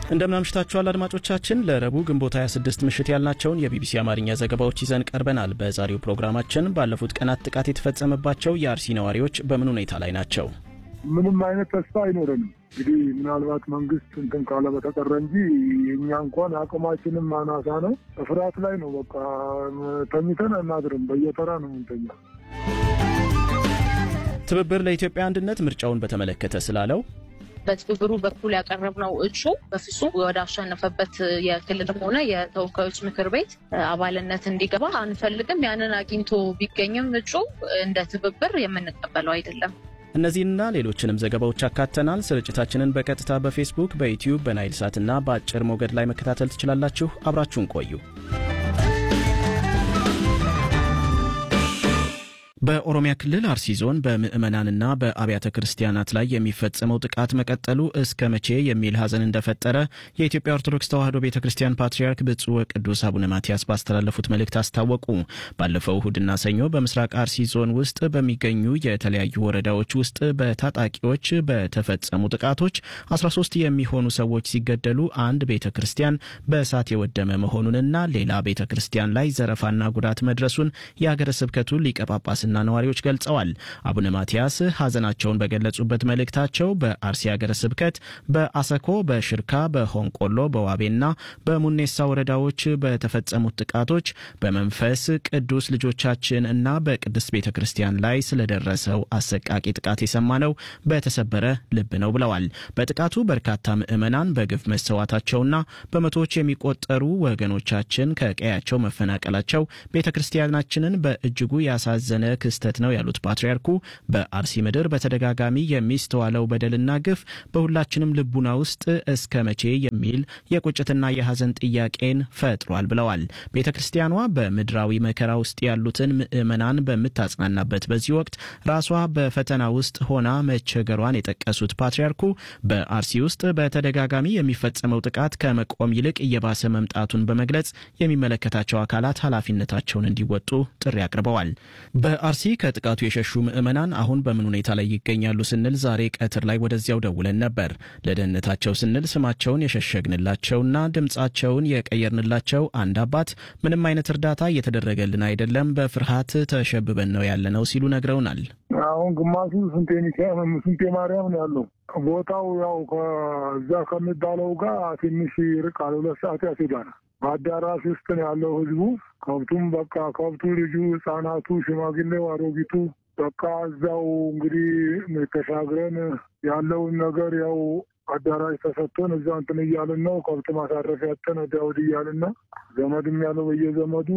እንደምናምሽታችኋል አድማጮቻችን። ለረቡዕ ግንቦት 26 ምሽት ያልናቸውን የቢቢሲ አማርኛ ዘገባዎች ይዘን ቀርበናል። በዛሬው ፕሮግራማችን ባለፉት ቀናት ጥቃት የተፈጸመባቸው የአርሲ ነዋሪዎች በምን ሁኔታ ላይ ናቸው? ምንም አይነት ተስፋ አይኖረንም። እንግዲህ ምናልባት መንግስት እንትን ካለ በተቀረ እንጂ እኛ እንኳን አቅማችንም አናሳ ነው። ፍርሃት ላይ ነው። በቃ ተኝተን አናድርም። በየተራ ነው ምንተኛ። ትብብር ለኢትዮጵያ አንድነት ምርጫውን በተመለከተ ስላለው በትብብሩ በኩል ያቀረብነው እጩ በፍጹም ወደ አሸነፈበት የክልልም ሆነ የተወካዮች ምክር ቤት አባልነት እንዲገባ አንፈልግም። ያንን አግኝቶ ቢገኝም እጩ እንደ ትብብር የምንቀበለው አይደለም። እነዚህንና ሌሎችንም ዘገባዎች አካተናል። ስርጭታችንን በቀጥታ በፌስቡክ፣ በዩትዩብ፣ በናይል ሳትና በአጭር ሞገድ ላይ መከታተል ትችላላችሁ። አብራችሁን ቆዩ። በኦሮሚያ ክልል አርሲ ዞን በምዕመናንና በአብያተ ክርስቲያናት ላይ የሚፈጸመው ጥቃት መቀጠሉ እስከ መቼ የሚል ሐዘን እንደፈጠረ የኢትዮጵያ ኦርቶዶክስ ተዋሕዶ ቤተ ክርስቲያን ፓትርያርክ ብፁዕ ወቅዱስ አቡነ ማትያስ ባስተላለፉት መልእክት አስታወቁ። ባለፈው እሁድና ሰኞ በምስራቅ አርሲ ዞን ውስጥ በሚገኙ የተለያዩ ወረዳዎች ውስጥ በታጣቂዎች በተፈጸሙ ጥቃቶች 13 የሚሆኑ ሰዎች ሲገደሉ አንድ ቤተ ክርስቲያን በእሳት የወደመ መሆኑንና ሌላ ቤተ ክርስቲያን ላይ ዘረፋና ጉዳት መድረሱን የሀገረ ስብከቱ ሊቀ ጳጳስና ነዋሪዎች ገልጸዋል። አቡነ ማትያስ ሐዘናቸውን በገለጹበት መልእክታቸው በአርሲ ሀገረ ስብከት በአሰኮ፣ በሽርካ፣ በሆንቆሎ፣ በዋቤና በሙኔሳ ወረዳዎች በተፈጸሙት ጥቃቶች በመንፈስ ቅዱስ ልጆቻችን እና በቅድስት ቤተ ክርስቲያን ላይ ስለደረሰው አሰቃቂ ጥቃት የሰማነው በተሰበረ ልብ ነው ብለዋል። በጥቃቱ በርካታ ምዕመናን በግፍ መሰዋታቸውና በመቶዎች የሚቆጠሩ ወገኖቻችን ከቀያቸው መፈናቀላቸው ቤተ ክርስቲያናችንን በእጅጉ ያሳዘነ ክስተት ነው ያሉት ፓትርያርኩ በአርሲ ምድር በተደጋጋሚ የሚስተዋለው በደልና ግፍ በሁላችንም ልቡና ውስጥ እስከ መቼ የሚል የቁጭትና የሐዘን ጥያቄን ፈጥሯል ብለዋል። ቤተ ክርስቲያኗ በምድራዊ መከራ ውስጥ ያሉትን ምዕመናን በምታጽናናበት በዚህ ወቅት ራሷ በፈተና ውስጥ ሆና መቸገሯን የጠቀሱት ፓትርያርኩ በአርሲ ውስጥ በተደጋጋሚ የሚፈጸመው ጥቃት ከመቆም ይልቅ እየባሰ መምጣቱን በመግለጽ የሚመለከታቸው አካላት ኃላፊነታቸውን እንዲወጡ ጥሪ አቅርበዋል። በአርሲ ከጥቃቱ የሸሹ ምዕመናን አሁን በምን ሁኔታ ላይ ይገኛሉ ስንል ዛሬ ቀትር ላይ ወደዚያው ደውለን ነበር። ለደህንነታቸው ስንል ስማቸውን የሸሸግንላቸውና ድምፃቸውን የቀየርንላቸው አንድ አባት ምንም አይነት እርዳታ እየተደረገልን አይደለም፣ በፍርሃት ተሸብበን ነው ያለነው ሲሉ ነግረውናል። አሁን ግማሹ ስንቴ ሚካኤል ስንቴ ማርያም ነው ያለው። ቦታው ያው ከዛ ከሚባለው ጋር ትንሽ ይርቃል። ሁለት ሰዓት ያስሄዳል። በአዳራሽ ውስጥ ነው ያለው ህዝቡ። ከብቱም በቃ ከብቱ፣ ልጁ፣ ህጻናቱ፣ ሽማግሌው፣ አሮጊቱ በቃ እዛው እንግዲህ ተሻግረን ያለውን ነገር ያው አዳራሽ ተሰጥቶን እዛ እንትን እያልን ነው። ከብት ማሳረፊያ ያጠን ወዲያ ወዲህ እያልን ነው። ዘመድም ያለው በየዘመዱ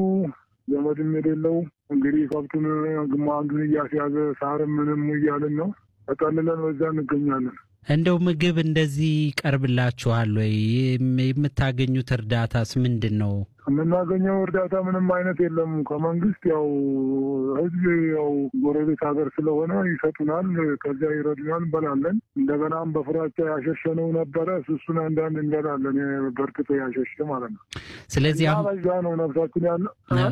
ዘመድም የሌለው እንግዲህ ከብቱን ግማ አንዱን እያስያዘ ሳርም ምንም እያልን ነው። ተጠልለን በዛ እንገኛለን። እንደው ምግብ እንደዚህ ይቀርብላችኋል ወይ? የምታገኙት እርዳታስ ምንድን ነው? የምናገኘው እርዳታ ምንም አይነት የለም ከመንግስት። ያው ህዝብ ያው ጎረቤት ሀገር ስለሆነ ይሰጡናል፣ ከዚያ ይረዱናል፣ እንበላለን። እንደገናም በፍራቻ ያሸሸነው ነበረ እሱን አንዳንድ እንበላለን፣ በርክቶ ያሸሸ ማለት ነው። ስለዚህ አሁን በዛ ነው ነፍሳችን ያለ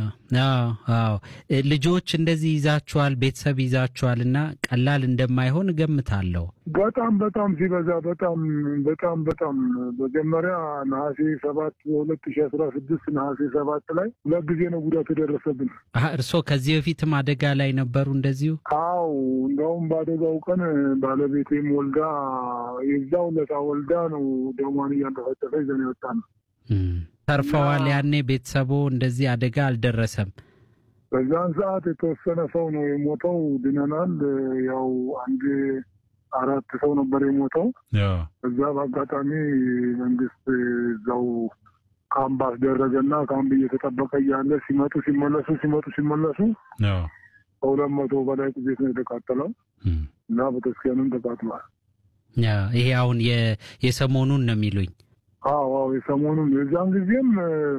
አዎ ልጆች እንደዚህ ይዛችኋል፣ ቤተሰብ ይዛችኋል እና ቀላል እንደማይሆን እገምታለሁ። በጣም በጣም ሲበዛ በጣም በጣም በጣም መጀመሪያ ነሐሴ ሰባት በሁለት ሺ አስራ ስድስት ነሐሴ ሰባት ላይ ሁለት ጊዜ ነው ጉዳት የደረሰብን። እርስዎ ከዚህ በፊትም አደጋ ላይ ነበሩ እንደዚሁ? አው እንደውም በአደጋው ቀን ባለቤቴም ወልዳ የዛው ለታ ወልዳ ነው ደሟን እያንጠፈጠፈ ይዘን የወጣ ነው። ተርፈዋል። ያኔ ቤተሰቦ እንደዚህ አደጋ አልደረሰም። በዛን ሰዓት የተወሰነ ሰው ነው የሞተው፣ ድነናል። ያው አንድ አራት ሰው ነበር የሞተው። እዛ በአጋጣሚ መንግስት እዛው ካምፕ አስደረገና ካምፕ እየተጠበቀ እያለ ሲመጡ ሲመለሱ ሲመጡ ሲመለሱ ከሁለት መቶ በላይ ቤት ነው የተቃጠለው እና ቤተክርስቲያንም ተቃጥሏል። ይሄ አሁን የሰሞኑን ነው የሚሉኝ? አዎ አዎ የሰሞኑን የዛን ጊዜም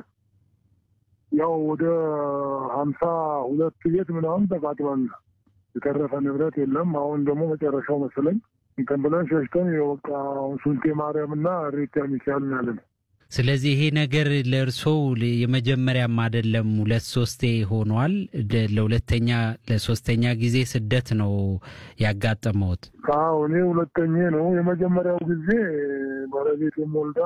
ያው ወደ ሀምሳ ሁለት ቤት ምናምን ተቃጥሏል። የተረፈ ንብረት የለም። አሁን ደግሞ መጨረሻው መሰለኝ እንትን ብለን ሸሽተን የወቃ ሱልቴ ማርያም እና ሬታ ሚካኤል ያለን ስለዚህ ይሄ ነገር ለእርስዎ የመጀመሪያም አይደለም፣ ሁለት ሶስቴ ሆኗል። ለሁለተኛ ለሶስተኛ ጊዜ ስደት ነው ያጋጠመውት? አዎ እኔ ሁለተኛ ነው። የመጀመሪያው ጊዜ ባለቤቴም ወልዳ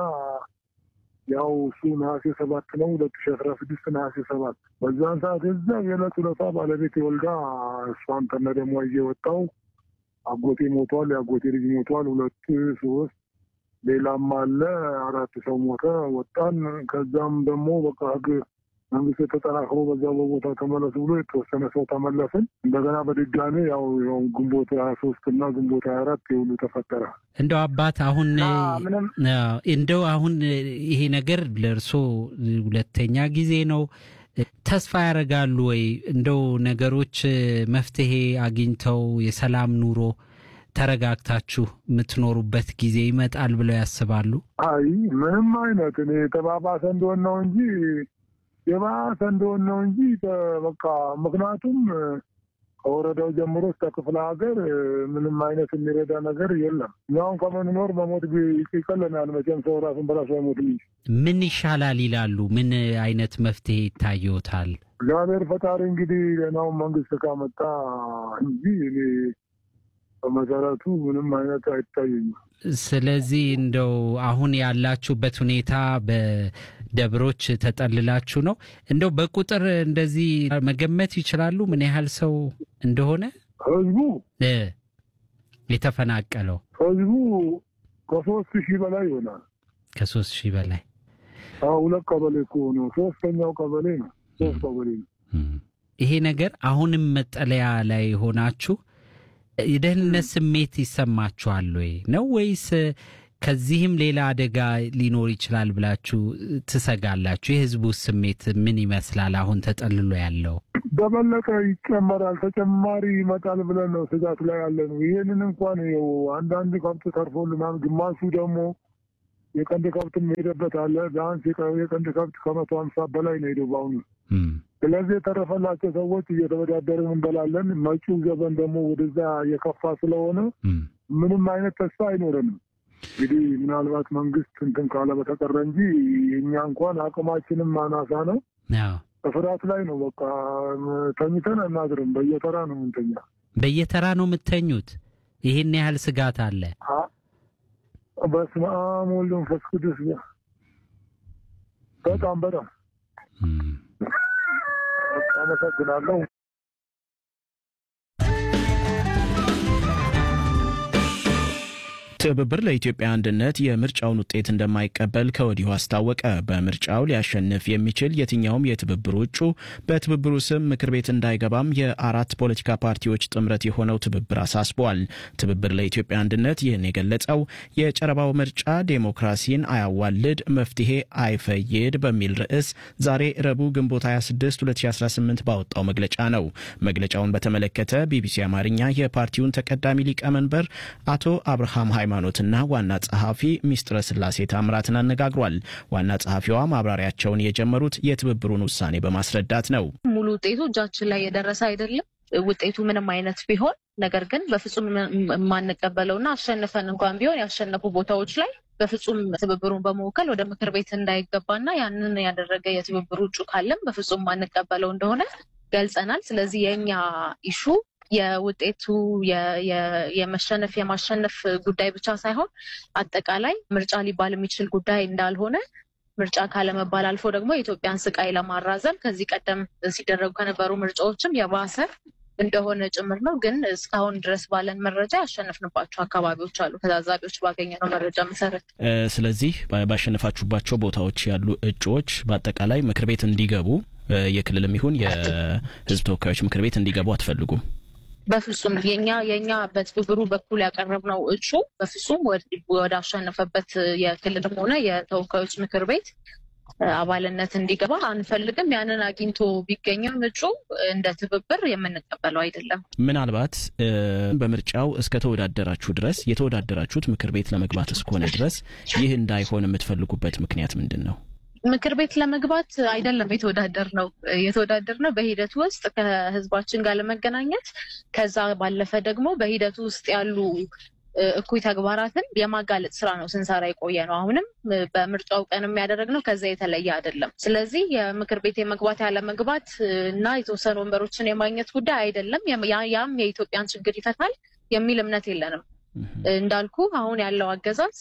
ያው እሱ ነሐሴ ሰባት ነው ሁለት ሺ አስራ ስድስት ነሐሴ ሰባት በዛን ሰዓት እዛ የዕለት ሁለታ ባለቤት ወልዳ እሷን ከነ ደግሞ እየወጣው አጎቴ ሞቷል፣ የአጎቴ ልጅ ሞቷል፣ ሁለት ሶስት ሌላም አለ አራት ሰው ሞተ። ወጣን። ከዛም ደግሞ በቃ ህግ መንግስት የተጠናክሮ በዛ በቦታ ተመለሱ ብሎ የተወሰነ ሰው ተመለስን። እንደገና በድጋሚ ያው ያው ግንቦት ሀያ ሶስት እና ግንቦት ሀያ አራት የሁሉ ተፈጠረ። እንደው አባት አሁን ምንም እንደው አሁን ይሄ ነገር ለእርሶ ሁለተኛ ጊዜ ነው። ተስፋ ያደርጋሉ ወይ እንደው ነገሮች መፍትሄ አግኝተው የሰላም ኑሮ ተረጋግታችሁ የምትኖሩበት ጊዜ ይመጣል ብለው ያስባሉ? አይ ምንም አይነት እኔ የተባባሰ እንደሆን ነው እንጂ የባሰ እንደሆን ነው እንጂ በቃ ምክንያቱም ከወረዳው ጀምሮ እስከ ክፍለ ሀገር ምንም አይነት የሚረዳ ነገር የለም። እኛውን ከምንኖር መሞት ይቀለናል። መቼም ሰው ራሱን በራሱ አይሞትም እንጂ ምን ይሻላል ይላሉ? ምን አይነት መፍትሄ ይታየዎታል? እግዚአብሔር ፈጣሪ እንግዲህ ሌናውን መንግስት ካመጣ እንጂ እኔ በመሰረቱ ምንም አይነት አይታየኝም። ስለዚህ እንደው አሁን ያላችሁበት ሁኔታ በደብሮች ተጠልላችሁ ነው። እንደው በቁጥር እንደዚህ መገመት ይችላሉ ምን ያህል ሰው እንደሆነ ህዝቡ እ የተፈናቀለው? ህዝቡ ከሶስት ሺህ በላይ ይሆናል። ከሶስት ሺህ በላይ አዎ፣ ሁለት ቀበሌ እኮ ነው። ሶስተኛው ቀበሌ ነው። ሶስት ቀበሌ ነው። ይሄ ነገር አሁንም መጠለያ ላይ ሆናችሁ የደህንነት ስሜት ይሰማችኋል ወይ ነው ወይስ ከዚህም ሌላ አደጋ ሊኖር ይችላል ብላችሁ ትሰጋላችሁ? የህዝቡ ስሜት ምን ይመስላል? አሁን ተጠልሎ ያለው በበለጠ ይጨመራል፣ ተጨማሪ ይመጣል ብለን ነው ስጋት ላይ ያለ ነው። ይህንን እንኳን ይኸው አንዳንድ ከብት ተርፎልናል። ግማሹ ደግሞ የቀንድ ከብት ሄደበት አለ። ቢያንስ የቀንድ ከብት ከመቶ ሀምሳ በላይ ነው ሄደው በአሁኑ ስለዚህ የተረፈላቸው ሰዎች እየተወዳደርን እንበላለን። መጪው ዘመን ደግሞ ወደዛ የከፋ ስለሆነ ምንም አይነት ተስፋ አይኖረንም። እንግዲህ ምናልባት መንግስት እንትን ካለ በተቀረ እንጂ እኛ እንኳን አቅማችንም አናሳ ነው። በፍርሃት ላይ ነው። በቃ ተኝተን አናድርም። በየተራ ነው ምንተኛ። በየተራ ነው የምተኙት? ይህን ያህል ስጋት አለ? በስመ አብ ወወልድ ወመንፈስ ቅዱስ በጣም በጣም አመሰግናለሁ። ትብብር ለኢትዮጵያ አንድነት የምርጫውን ውጤት እንደማይቀበል ከወዲሁ አስታወቀ። በምርጫው ሊያሸንፍ የሚችል የትኛውም የትብብሩ እጩ በትብብሩ ስም ምክር ቤት እንዳይገባም የአራት ፖለቲካ ፓርቲዎች ጥምረት የሆነው ትብብር አሳስቧል። ትብብር ለኢትዮጵያ አንድነት ይህን የገለጸው የጨረባው ምርጫ ዴሞክራሲን አያዋልድ፣ መፍትሄ አይፈይድ በሚል ርዕስ ዛሬ ረቡዕ ግንቦት 26 2018 ባወጣው መግለጫ ነው። መግለጫውን በተመለከተ ቢቢሲ አማርኛ የፓርቲውን ተቀዳሚ ሊቀመንበር አቶ አብርሃም ሃይማኖትና ዋና ጸሐፊ ሚስጥረ ስላሴ ታምራትን አነጋግሯል። ዋና ጸሐፊዋ ማብራሪያቸውን የጀመሩት የትብብሩን ውሳኔ በማስረዳት ነው። ሙሉ ውጤቱ እጃችን ላይ የደረሰ አይደለም። ውጤቱ ምንም አይነት ቢሆን ነገር ግን በፍጹም የማንቀበለውና አሸንፈን እንኳን ቢሆን ያሸነፉ ቦታዎች ላይ በፍጹም ትብብሩን በመወከል ወደ ምክር ቤት እንዳይገባና ያንን ያደረገ የትብብሩ እጩ ካለም በፍጹም የማንቀበለው እንደሆነ ገልጸናል። ስለዚህ የእኛ ኢሹ የውጤቱ የመሸነፍ የማሸነፍ ጉዳይ ብቻ ሳይሆን አጠቃላይ ምርጫ ሊባል የሚችል ጉዳይ እንዳልሆነ ምርጫ ካለመባል አልፎ ደግሞ የኢትዮጵያን ስቃይ ለማራዘም ከዚህ ቀደም ሲደረጉ ከነበሩ ምርጫዎችም የባሰ እንደሆነ ጭምር ነው። ግን እስካሁን ድረስ ባለን መረጃ ያሸነፍንባቸው አካባቢዎች አሉ፣ ከታዛቢዎች ባገኘነው መረጃ መሰረት። ስለዚህ ባሸነፋችሁባቸው ቦታዎች ያሉ እጩዎች በአጠቃላይ ምክር ቤት እንዲገቡ የክልልም ይሁን የሕዝብ ተወካዮች ምክር ቤት እንዲገቡ አትፈልጉም? በፍጹም የኛ የኛ በትብብሩ በኩል ያቀረብነው እጩ በፍጹም ወደ አሸነፈበት የክልልም ሆነ የተወካዮች ምክር ቤት አባልነት እንዲገባ አንፈልግም። ያንን አግኝቶ ቢገኝም እጩ እንደ ትብብር የምንቀበለው አይደለም። ምናልባት በምርጫው እስከ ተወዳደራችሁ ድረስ የተወዳደራችሁት ምክር ቤት ለመግባት እስከሆነ ድረስ ይህ እንዳይሆን የምትፈልጉበት ምክንያት ምንድን ነው? ምክር ቤት ለመግባት አይደለም የተወዳደር ነው የተወዳደር ነው በሂደቱ ውስጥ ከህዝባችን ጋር ለመገናኘት ከዛ ባለፈ ደግሞ በሂደቱ ውስጥ ያሉ እኩይ ተግባራትን የማጋለጥ ስራ ነው ስንሰራ የቆየ ነው። አሁንም በምርጫው ቀን የሚያደረግነው ከዛ የተለየ አይደለም። ስለዚህ የምክር ቤት የመግባት ያለመግባት እና የተወሰኑ ወንበሮችን የማግኘት ጉዳይ አይደለም። ያም የኢትዮጵያን ችግር ይፈታል የሚል እምነት የለንም። እንዳልኩ አሁን ያለው አገዛዝ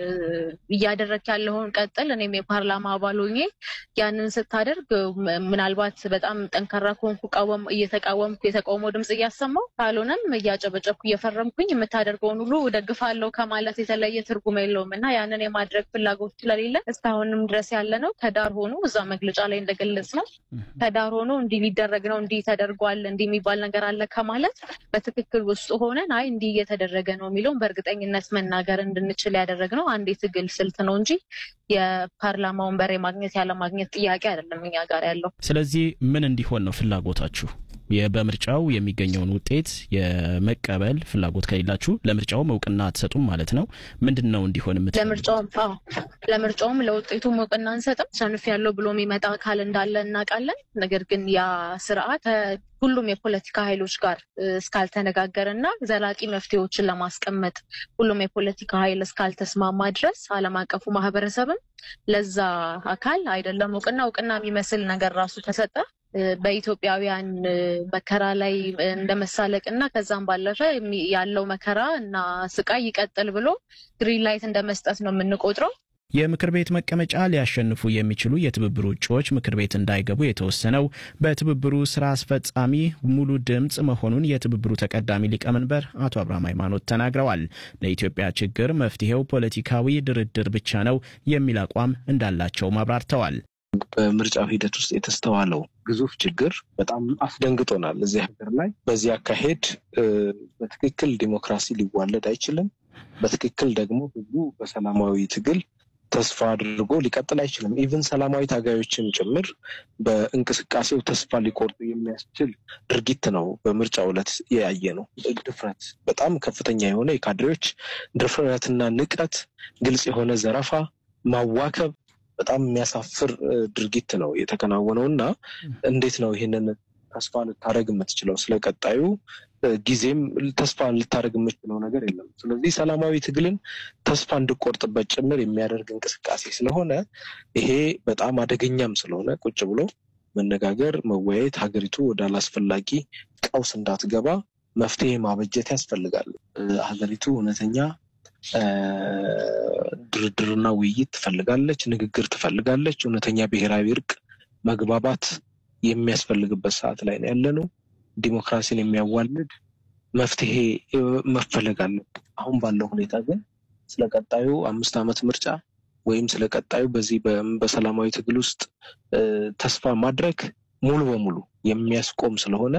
እያደረግ ያለውን ቀጥል። እኔም የፓርላማ አባል ሆኜ ያንን ስታደርግ ምናልባት በጣም ጠንካራ ከሆንኩ እየተቃወምኩ የተቃውሞ ድምፅ እያሰማው ካልሆነም እያጨበጨብኩ እየፈረምኩኝ የምታደርገውን ሁሉ እደግፋለሁ ከማለት የተለየ ትርጉም የለውም እና ያንን የማድረግ ፍላጎት ስለሌለ እስካሁንም ድረስ ያለ ነው ከዳር ሆኖ እዛ መግለጫ ላይ እንደገለጽ ነው ከዳር ሆኖ እንዲህ ሊደረግ ነው እንዲህ ተደርጓል እንዲህ የሚባል ነገር አለ ከማለት በትክክል ውስጥ ሆነን አይ እንዲህ እየተደረገ ነው የሚለውን በእርግጠኝነት መናገር እንድንችል ያደረግነው አንድ የትግል ስልት ነው እንጂ የፓርላማ ወንበር የማግኘት ያለማግኘት ጥያቄ አይደለም እኛ ጋር ያለው። ስለዚህ ምን እንዲሆን ነው ፍላጎታችሁ? በምርጫው የሚገኘውን ውጤት የመቀበል ፍላጎት ከሌላችሁ ለምርጫውም እውቅና አትሰጡም ማለት ነው። ምንድን ነው እንዲሆን የምት ለምርጫውም ለምርጫውም ለውጤቱም እውቅና አንሰጥም። ሰንፍ ያለው ብሎ የሚመጣ አካል እንዳለ እናውቃለን። ነገር ግን ያ ስርዓት ሁሉም የፖለቲካ ኃይሎች ጋር እስካልተነጋገረ እና ዘላቂ መፍትሄዎችን ለማስቀመጥ ሁሉም የፖለቲካ ኃይል እስካልተስማማ ድረስ ዓለም አቀፉ ማህበረሰብም ለዛ አካል አይደለም እውቅና እውቅና የሚመስል ነገር ራሱ ተሰጠ በኢትዮጵያውያን መከራ ላይ እንደ መሳለቅ እና ከዛም ባለፈ ያለው መከራ እና ስቃይ ይቀጥል ብሎ ግሪን ላይት እንደ መስጠት ነው የምንቆጥረው። የምክር ቤት መቀመጫ ሊያሸንፉ የሚችሉ የትብብሩ እጩዎች ምክር ቤት እንዳይገቡ የተወሰነው በትብብሩ ስራ አስፈጻሚ ሙሉ ድምፅ መሆኑን የትብብሩ ተቀዳሚ ሊቀመንበር አቶ አብርሃም ሃይማኖት ተናግረዋል። ለኢትዮጵያ ችግር መፍትሄው ፖለቲካዊ ድርድር ብቻ ነው የሚል አቋም እንዳላቸውም አብራርተዋል። በምርጫው ሂደት ውስጥ የተስተዋለው ግዙፍ ችግር በጣም አስደንግጦናል። እዚህ ሀገር ላይ በዚህ አካሄድ በትክክል ዲሞክራሲ ሊዋለድ አይችልም። በትክክል ደግሞ ህዝቡ በሰላማዊ ትግል ተስፋ አድርጎ ሊቀጥል አይችልም። ኢቭን ሰላማዊ ታጋዮችን ጭምር በእንቅስቃሴው ተስፋ ሊቆርጡ የሚያስችል ድርጊት ነው በምርጫው ዕለት የያየ ነው። ድፍረት፣ በጣም ከፍተኛ የሆነ የካድሬዎች ድፍረትና ንቀት፣ ግልጽ የሆነ ዘረፋ፣ ማዋከብ በጣም የሚያሳፍር ድርጊት ነው የተከናወነው እና እንዴት ነው ይህንን ተስፋ ልታደረግ የምትችለው? ስለ ቀጣዩ ጊዜም ተስፋ ልታደረግ የምትችለው ነገር የለም። ስለዚህ ሰላማዊ ትግልን ተስፋ እንድቆርጥበት ጭምር የሚያደርግ እንቅስቃሴ ስለሆነ ይሄ በጣም አደገኛም ስለሆነ ቁጭ ብሎ መነጋገር፣ መወያየት ሀገሪቱ ወደ አላስፈላጊ ቀውስ እንዳትገባ መፍትሄ ማበጀት ያስፈልጋል። ሀገሪቱ እውነተኛ ድርድርና ውይይት ትፈልጋለች፣ ንግግር ትፈልጋለች። እውነተኛ ብሔራዊ እርቅ፣ መግባባት የሚያስፈልግበት ሰዓት ላይ ነው ያለነው። ዲሞክራሲን የሚያዋልድ መፍትሄ መፈለግ አለበት። አሁን ባለው ሁኔታ ግን ስለ ቀጣዩ አምስት ዓመት ምርጫ ወይም ስለ ቀጣዩ በዚህ በሰላማዊ ትግል ውስጥ ተስፋ ማድረግ ሙሉ በሙሉ የሚያስቆም ስለሆነ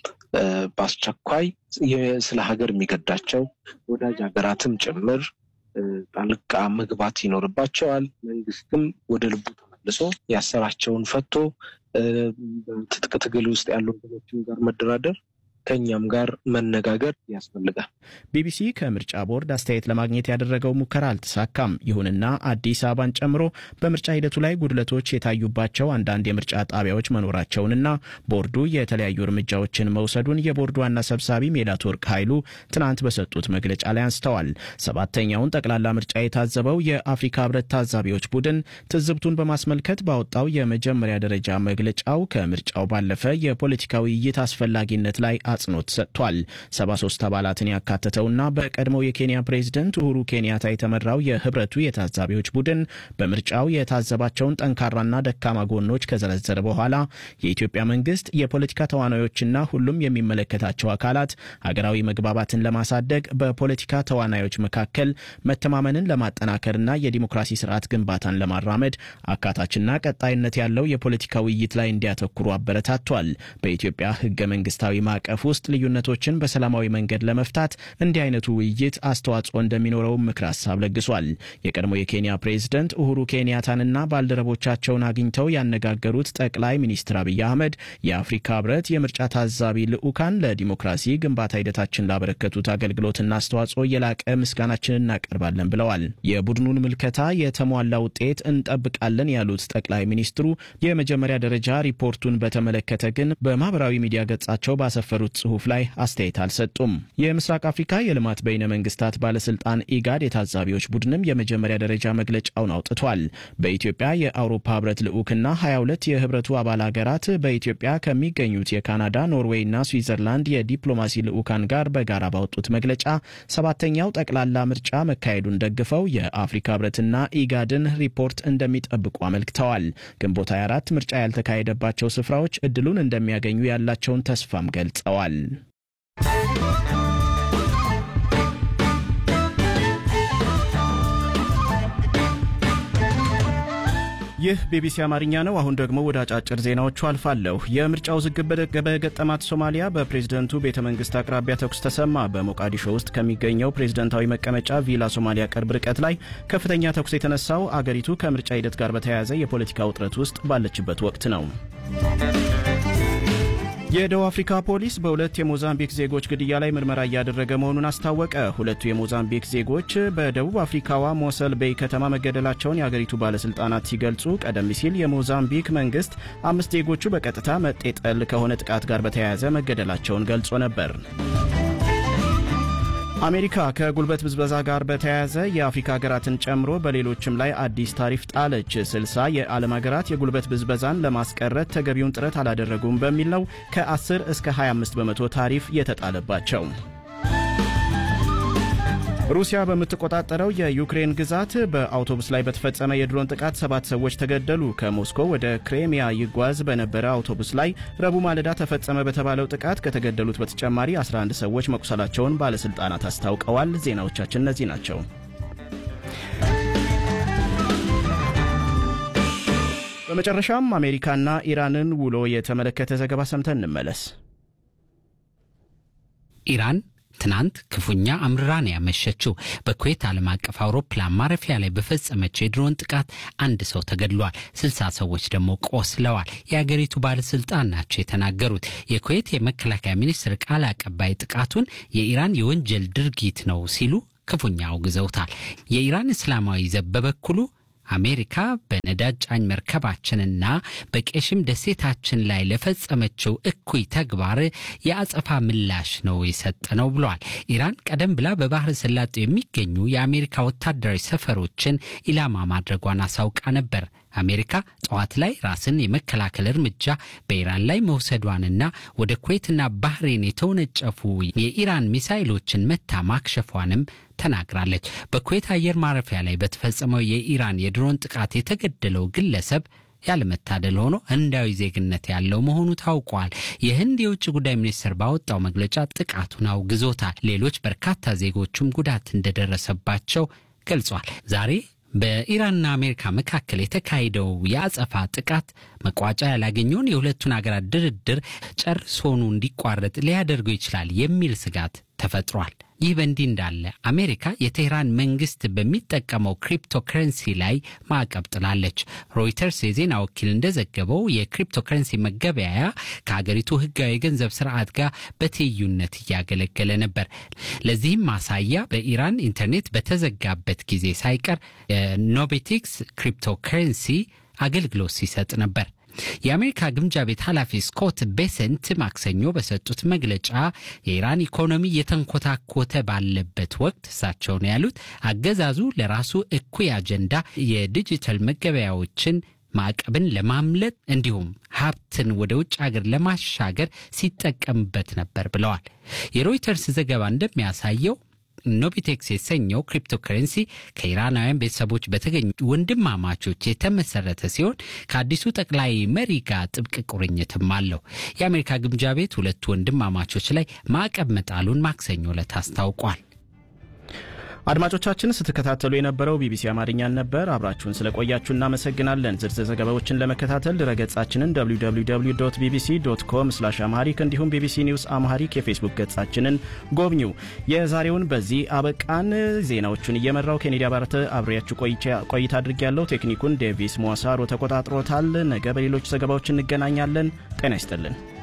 በአስቸኳይ ስለ ሀገር የሚገዳቸው ወዳጅ ሀገራትም ጭምር ጣልቃ መግባት ይኖርባቸዋል። መንግስትም ወደ ልቡ ተመልሶ ያሰራቸውን ፈቶ በትጥቅ ትግል ውስጥ ያሉ ወገኖችም ጋር መደራደር ከእኛም ጋር መነጋገር ያስፈልጋል። ቢቢሲ ከምርጫ ቦርድ አስተያየት ለማግኘት ያደረገው ሙከራ አልተሳካም። ይሁንና አዲስ አበባን ጨምሮ በምርጫ ሂደቱ ላይ ጉድለቶች የታዩባቸው አንዳንድ የምርጫ ጣቢያዎች መኖራቸውንና ቦርዱ የተለያዩ እርምጃዎችን መውሰዱን የቦርዱ ዋና ሰብሳቢ ሜላትወርቅ ኃይሉ ትናንት በሰጡት መግለጫ ላይ አንስተዋል። ሰባተኛውን ጠቅላላ ምርጫ የታዘበው የአፍሪካ ህብረት ታዛቢዎች ቡድን ትዝብቱን በማስመልከት ባወጣው የመጀመሪያ ደረጃ መግለጫው ከምርጫው ባለፈ የፖለቲካ ውይይት አስፈላጊነት ላይ አጽንኦት ሰጥቷል። 73 አባላትን ያካተተውና በቀድሞው የኬንያ ፕሬዝደንት ኡሁሩ ኬንያታ የተመራው የህብረቱ የታዛቢዎች ቡድን በምርጫው የታዘባቸውን ጠንካራና ደካማ ጎኖች ከዘረዘረ በኋላ የኢትዮጵያ መንግስት የፖለቲካ ተዋናዮችና ሁሉም የሚመለከታቸው አካላት ሀገራዊ መግባባትን ለማሳደግ በፖለቲካ ተዋናዮች መካከል መተማመንን ለማጠናከርና የዲሞክራሲ ስርዓት ግንባታን ለማራመድ አካታችና ቀጣይነት ያለው የፖለቲካ ውይይት ላይ እንዲያተኩሩ አበረታቷል። በኢትዮጵያ ህገ መንግስታዊ ማዕቀፍ ውስጥ ልዩነቶችን በሰላማዊ መንገድ ለመፍታት እንዲህ አይነቱ ውይይት አስተዋጽኦ እንደሚኖረውም ምክር ሀሳብ ለግሷል። የቀድሞ የኬንያ ፕሬዝደንት ኡሁሩ ኬንያታንና ባልደረቦቻቸውን አግኝተው ያነጋገሩት ጠቅላይ ሚኒስትር አብይ አህመድ የአፍሪካ ህብረት የምርጫ ታዛቢ ልዑካን ለዲሞክራሲ ግንባታ ሂደታችን ላበረከቱት አገልግሎትና አስተዋጽኦ የላቀ ምስጋናችንን እናቀርባለን ብለዋል። የቡድኑን ምልከታ የተሟላ ውጤት እንጠብቃለን ያሉት ጠቅላይ ሚኒስትሩ የመጀመሪያ ደረጃ ሪፖርቱን በተመለከተ ግን በማህበራዊ ሚዲያ ገጻቸው ባሰፈሩት ጽሑፍ ላይ አስተያየት አልሰጡም። የምስራቅ አፍሪካ የልማት በይነ መንግስታት ባለስልጣን ኢጋድ የታዛቢዎች ቡድንም የመጀመሪያ ደረጃ መግለጫውን አውጥቷል። በኢትዮጵያ የአውሮፓ ህብረት ልዑክና 22 የህብረቱ አባል ሀገራት በኢትዮጵያ ከሚገኙት የካናዳ ኖርዌይና ስዊዘርላንድ የዲፕሎማሲ ልዑካን ጋር በጋራ ባወጡት መግለጫ ሰባተኛው ጠቅላላ ምርጫ መካሄዱን ደግፈው የአፍሪካ ህብረትና ኢጋድን ሪፖርት እንደሚጠብቁ አመልክተዋል። ግንቦት 24 ምርጫ ያልተካሄደባቸው ስፍራዎች እድሉን እንደሚያገኙ ያላቸውን ተስፋም ገልጸዋል። ይህ ቢቢሲ አማርኛ ነው። አሁን ደግሞ ወደ አጫጭር ዜናዎቹ አልፋለሁ። የምርጫ ውዝግብ በገጠማት ሶማሊያ በፕሬዝደንቱ ቤተ መንግስት አቅራቢያ ተኩስ ተሰማ። በሞቃዲሾ ውስጥ ከሚገኘው ፕሬዝደንታዊ መቀመጫ ቪላ ሶማሊያ ቅርብ ርቀት ላይ ከፍተኛ ተኩስ የተነሳው አገሪቱ ከምርጫ ሂደት ጋር በተያያዘ የፖለቲካ ውጥረት ውስጥ ባለችበት ወቅት ነው። የደቡብ አፍሪካ ፖሊስ በሁለት የሞዛምቢክ ዜጎች ግድያ ላይ ምርመራ እያደረገ መሆኑን አስታወቀ። ሁለቱ የሞዛምቢክ ዜጎች በደቡብ አፍሪካዋ ሞሰል ቤይ ከተማ መገደላቸውን የአገሪቱ ባለስልጣናት ሲገልጹ፣ ቀደም ሲል የሞዛምቢክ መንግስት አምስት ዜጎቹ በቀጥታ መጤጠል ከሆነ ጥቃት ጋር በተያያዘ መገደላቸውን ገልጾ ነበር። አሜሪካ ከጉልበት ብዝበዛ ጋር በተያያዘ የአፍሪካ ሀገራትን ጨምሮ በሌሎችም ላይ አዲስ ታሪፍ ጣለች። ስልሳ የዓለም ሀገራት የጉልበት ብዝበዛን ለማስቀረት ተገቢውን ጥረት አላደረጉም በሚል ነው ከ10 እስከ 25 በመቶ ታሪፍ የተጣለባቸው። ሩሲያ በምትቆጣጠረው የዩክሬን ግዛት በአውቶቡስ ላይ በተፈጸመ የድሮን ጥቃት ሰባት ሰዎች ተገደሉ። ከሞስኮ ወደ ክሬሚያ ይጓዝ በነበረ አውቶቡስ ላይ ረቡዕ ማለዳ ተፈጸመ በተባለው ጥቃት ከተገደሉት በተጨማሪ 11 ሰዎች መቁሰላቸውን ባለሥልጣናት አስታውቀዋል። ዜናዎቻችን እነዚህ ናቸው። በመጨረሻም አሜሪካና ኢራንን ውሎ የተመለከተ ዘገባ ሰምተን እንመለስ። ኢራን ትናንት ክፉኛ አምርራን ያመሸችው በኩዌት ዓለም አቀፍ አውሮፕላን ማረፊያ ላይ በፈጸመችው የድሮን ጥቃት አንድ ሰው ተገድሏል፣ ስልሳ ሰዎች ደግሞ ቆስለዋል። የአገሪቱ ባለስልጣን ናቸው የተናገሩት። የኩዌት የመከላከያ ሚኒስትር ቃል አቀባይ ጥቃቱን የኢራን የወንጀል ድርጊት ነው ሲሉ ክፉኛ አውግዘውታል። የኢራን እስላማዊ ዘብ በበኩሉ አሜሪካ በነዳጅ ጫኝ መርከባችንና በቄሽም ደሴታችን ላይ ለፈጸመችው እኩይ ተግባር የአጸፋ ምላሽ ነው የሰጠ ነው ብለዋል። ኢራን ቀደም ብላ በባህረ ሰላጤው የሚገኙ የአሜሪካ ወታደራዊ ሰፈሮችን ኢላማ ማድረጓን አሳውቃ ነበር። አሜሪካ ጠዋት ላይ ራስን የመከላከል እርምጃ በኢራን ላይ መውሰዷንና ወደ ኩዌትና ባህሬን የተወነጨፉ የኢራን ሚሳይሎችን መታ ማክሸፏንም ተናግራለች። በኩዌት አየር ማረፊያ ላይ በተፈጸመው የኢራን የድሮን ጥቃት የተገደለው ግለሰብ ያለመታደል ሆኖ ህንዳዊ ዜግነት ያለው መሆኑ ታውቋል። የህንድ የውጭ ጉዳይ ሚኒስትር ባወጣው መግለጫ ጥቃቱን አውግዞታል። ሌሎች በርካታ ዜጎቹም ጉዳት እንደደረሰባቸው ገልጿል። ዛሬ በኢራንና አሜሪካ መካከል የተካሄደው የአጸፋ ጥቃት መቋጫ ያላገኘውን የሁለቱን ሀገራት ድርድር ጨርሶኑ እንዲቋረጥ ሊያደርገው ይችላል የሚል ስጋት ተፈጥሯል። ይህ በእንዲህ እንዳለ አሜሪካ የቴህራን መንግስት በሚጠቀመው ክሪፕቶከረንሲ ላይ ማዕቀብ ጥላለች። ሮይተርስ የዜና ወኪል እንደዘገበው የክሪፕቶከረንሲ መገበያያ ከሀገሪቱ ህጋዊ የገንዘብ ስርዓት ጋር በትይዩነት እያገለገለ ነበር። ለዚህም ማሳያ በኢራን ኢንተርኔት በተዘጋበት ጊዜ ሳይቀር የኖቤቲክስ ክሪፕቶከረንሲ አገልግሎት ሲሰጥ ነበር። የአሜሪካ ግምጃ ቤት ኃላፊ ስኮት ቤሰንት ማክሰኞ በሰጡት መግለጫ የኢራን ኢኮኖሚ የተንኮታኮተ ባለበት ወቅት እሳቸው ነው ያሉት አገዛዙ ለራሱ እኩይ አጀንዳ የዲጂታል መገበያዎችን ማዕቀብን ለማምለጥ እንዲሁም ሀብትን ወደ ውጭ ሀገር ለማሻገር ሲጠቀምበት ነበር ብለዋል። የሮይተርስ ዘገባ እንደሚያሳየው ኖቢቴክስ የተሰኘው ክሪፕቶከረንሲ ከኢራናውያን ቤተሰቦች በተገኙ ወንድማማቾች የተመሰረተ ሲሆን ከአዲሱ ጠቅላይ መሪ ጋር ጥብቅ ቁርኝትም አለው። የአሜሪካ ግምጃ ቤት ሁለቱ ወንድማማቾች ላይ ማዕቀብ መጣሉን ማክሰኞ ዕለት አስታውቋል። አድማጮቻችን ስትከታተሉ የነበረው ቢቢሲ አማርኛን ነበር። አብራችሁን ስለቆያችሁ እናመሰግናለን። ዝርዝር ዘገባዎችን ለመከታተል ድረገጻችንን www ቢቢሲ ዶት ኮም ስላሽ አምሃሪክ እንዲሁም ቢቢሲ ኒውስ አምሃሪክ የፌስቡክ ገጻችንን ጎብኙ። የዛሬውን በዚህ አበቃን። ዜናዎቹን እየመራው ኬኔዲ አባረተ አብሬያችሁ ቆይታ አድርጌያለሁ። ቴክኒኩን ዴቪስ ሞሳሮ ተቆጣጥሮታል። ነገ በሌሎች ዘገባዎች እንገናኛለን። ጤና ይስጥልን።